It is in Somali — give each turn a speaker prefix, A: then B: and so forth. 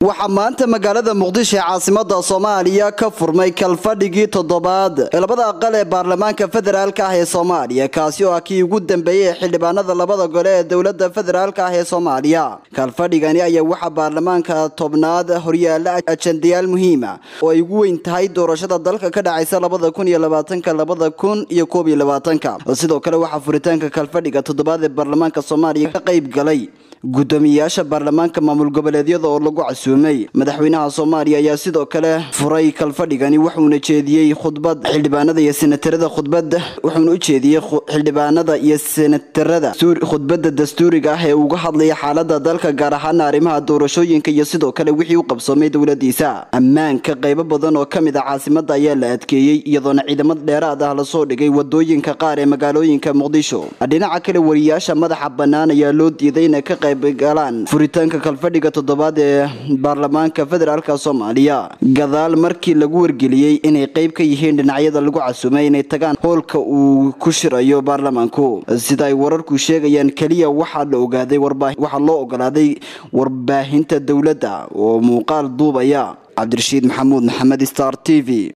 A: waxaa maanta magaalada muqdisho ee caasimada soomaaliya ka furmay kalfadhigii toddobaad ee labada aqal ee baarlamaanka federaalk ah ee soomaaliya kaasi oo ah kii ugu dambeeyey ee xildhibaanada labada gole ee dowlada federaalk ah ee soomaaliya kalfadhigani ayaa waxaa baarlamaanka tobnaad horyaala ajandayaal muhiima oo ay ugu weyn tahay doorashada dalka ka dhacaysa labada kun iyo labaatanka labada kun iyo koob iyo labaatanka sidoo kale waxaa furitaanka kalfadhiga toddobaad ee baarlamaanka soomaaliya ka qayb galay gudoomiyeyaasha baarlamaanka maamul goboleedyada oo lagu casuumay madaxweynaha soomaaliya ayaa sidoo kale furay kalfadhigani wuxuuna jeediyey khudbad xildhibaanada iyo senatarada khudbada wuxuuna u jeediyey xildhibaanada iyo senatarada khudbada dastuuriga ah ee uga hadlaya xaalada dalka gaar ahaana arrimaha doorashooyinka iyo sidoo kale wixii u qabsoomay dowladiisa ammaanka qaybo badan oo kamid ah caasimada ayaa la adkeeyey iyadoona ciidamada dheeraad ah lasoo dhigay wadooyinka qaar ee magaalooyinka muqdisho dhinaca kale wariyaasha madaxa bannaan ayaa loo diiday inay ka qayb galaan furitaanka kalfadhiga toddobaad ee baarlamaanka federaalk soomaaliya gadaal markii lagu wargeliyey inay qayb ka yihiin dhinacyada lagu casuumay inay tagaan hoolka uu ku shirayo baarlamaanku sida ay wararku sheegayaan keliya waxaa la ogaaday waxaa loo ogolaaday warbaahinta dowladda oo muuqaal duubaya cabdirashiid maxamuud maxamed star t v